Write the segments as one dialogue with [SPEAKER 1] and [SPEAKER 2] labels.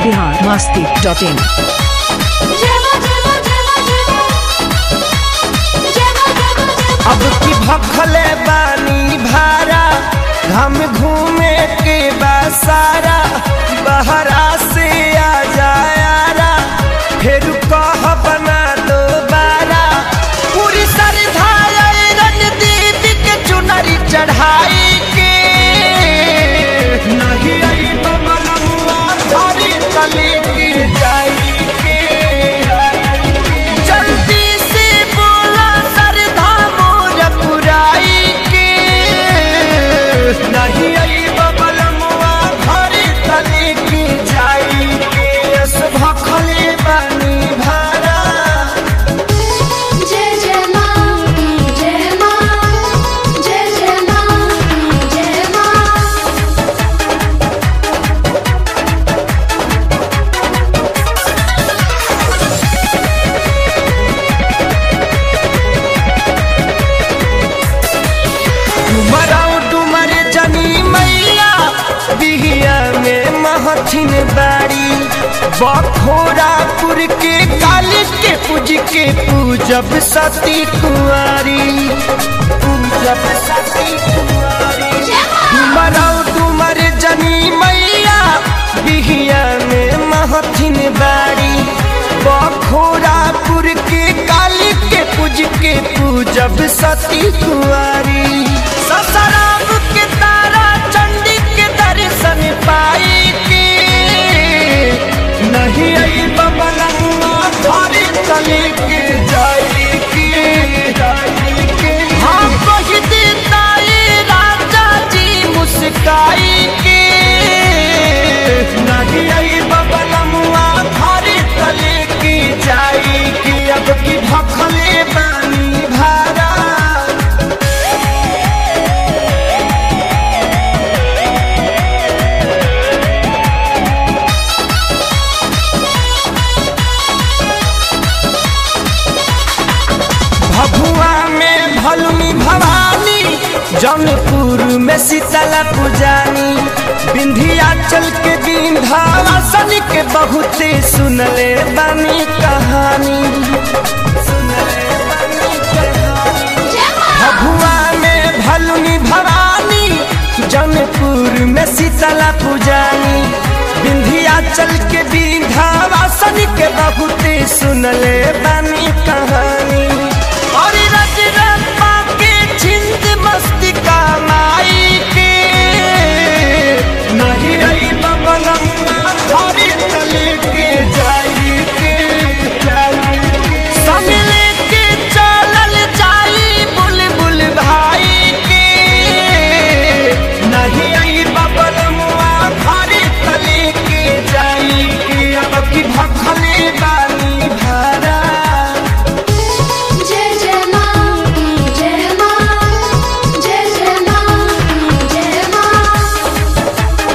[SPEAKER 1] Bihar Masti dot in
[SPEAKER 2] अब की भखले बानी भारा हम घूमे के बसारा बहरा से आ जायारा फिर कह बना दो बारा पूरी श्रद्धा रणदीप के चुनरी चढ़ाई के नहीं आई बमलुआ धरी तले गिर जाई के जल्दी से बोला सरधा मोर पुराई के नहीं आई बबलमुआ घरे तले की जाई के अस भखले बानी भारा
[SPEAKER 3] जय जय माँ जय माँ जय जय माँ जय माँ
[SPEAKER 2] डुमराऊ डुमर जनी मैया बिहिया में महथिन बाड़ी बखोरापुर के काली के पूज के पूजब सती कुंवारी पूजब सती कुंवारी डुमराऊ डुमर जनी मैया बिहिया में महथिन बाड़ी बखोरापुर के काली के पूज के पूजब सती कुंवारी ससराम के तारा चंडी के दर्शन पाई के नहीं आई बबलुआ धरी तले के जाई के जाई के हाँ कह देता ये राजा जी मुस्काई के नहीं आई बबलुआ धरी तले के जाई के अब की भखले बानी भारा भभुआ में भलुनी भवानी जौनपुर में शीतला पुजानी विंध्याचल के विंध्यावासन के बहुते सुनले बानी कहानी सुनले बानी कहानी भभुआ में भलुनी भवानी जौनपुर में शीतला पुजानी विंध्याचल के विंध्यावासन के बहुते सुनले बानी कहानी और रजरप्पा के छिंद मस्ती का माई के नहीं रही बबलम्मा धरी तले के जाई के जाई के समले के चलल जाई बुलबुल भाई के नहीं आई बबलमुआ घरे तले के जाई के अब की भखले बानी भारा
[SPEAKER 3] जय जय माँ जय माँ जय जय माँ जय माँ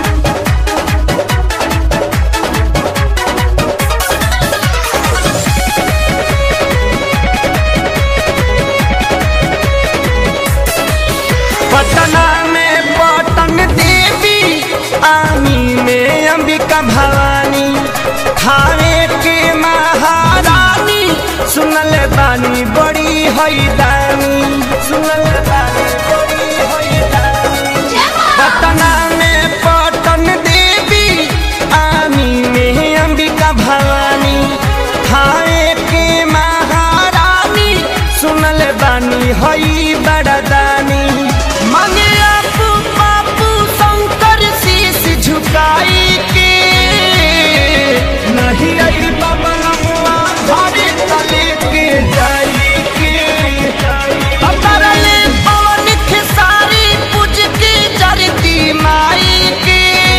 [SPEAKER 2] पटना में पटन देवी आमी में अंबिका भवानी थाने के महारानी सुनल बानी बड़ी हैदानी सुनल बानी बड़ी हैदानी पटना में पटन देवी आमी में अंबिका भवानी थाने के महारानी सुनल बानी हई बड़दानी मांगे आपू बापू शंकर शीश झुकाई के नहीं आई बबलुआ घरे तले के जाई के अतरले पवन खेसारी पूज के जरती माई के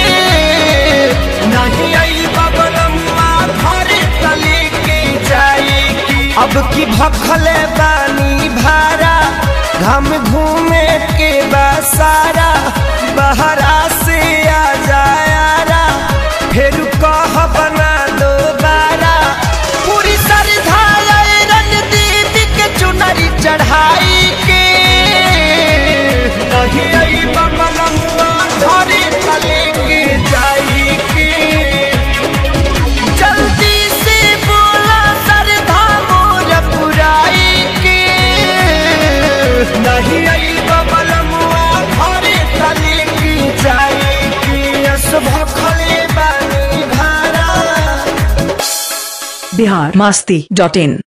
[SPEAKER 2] नहीं आई बबलुआ घरे तले के जाई के अब की भखले बानी भारा हम घूमे के बसारा बहरा से आ जायारा फिर कह बना दो बारा पूरी श्रद्धा रणदीप के चुनरी चढ़ाई के नहीं आई बबलुआ घरे तले के जाई के
[SPEAKER 1] बिहार मस्ती डॉट इन